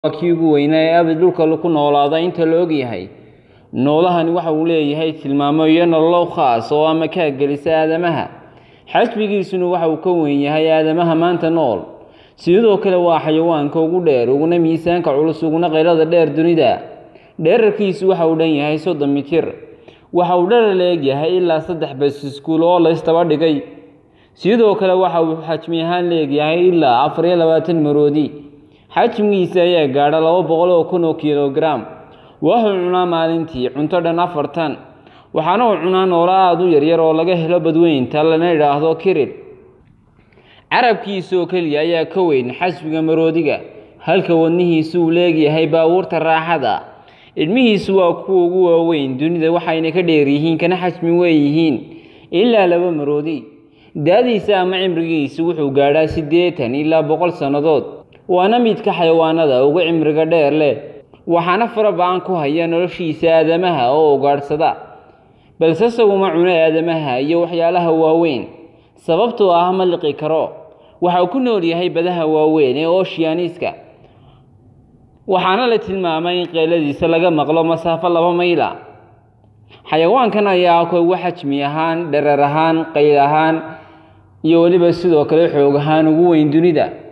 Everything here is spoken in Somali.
waa kii ugu weynaa ee abid dhulka ku noolaada inta la og yahay noolahani waxa uu leeyahay tilmaamo iyo nololo khaas oo ama kaa gelisa aadamaha xajmigiisuna waxa uu ka weyn yahay aadamaha maanta nool sidoo kale waa xayawaanka ugu dheer uguna miisaanka culus uguna qaylada dheer dunida dheerarkiisu waxa uu dhan yahay soddon mitir waxa uu dherer la eg yahay ilaa saddex basiskuul oo laystaba dhigay sidoo kale waxa uu xajmi ahaan leegyahay ilaa afar iyo labaatan maroodi xajmigiisa ayaa gaadha laba boqol oo kun oo kilogaram wuxuu cunaa maalintii cunto dhan afartan waxaana uu cunaa noolo aada u yaryar oo laga helo badweynta lana idhaahdo kirid carabkiisa oo keliya ayaa ka weyn xasbiga maroodiga halka wadnihiisu uu leegyahay baabuurta raaxada idhmihiisu waa kuwa ugu waaweyn dunida waxayna ka dheer yihiin kana xajmi weeyihiin ilaa laba maroodi daadiisa ama cimrigiisu wuxuu gaadhaa siddeetan ilaa boqol sannadood waana midka xayawaanada ugu cimriga dheer leh waxaana fara ba-an ku haya noloshiisa aadamaha oo ugaadhsada balse isaguma cuno aadamaha iyo waxyaalaha waaweyn sababtoo ah ma liqi karo waxa uu ku nool yahay badaha waaweyn ee ooshiyaaniska waxaana la tilmaamay in qeyladiisa laga maqlo masaafo laba mayla xayawaankan ayaa ka ugu xajmi ahaan dherer ahaan qayl ahaan iyo weliba sidoo kale xoog ahaan ugu weyn dunida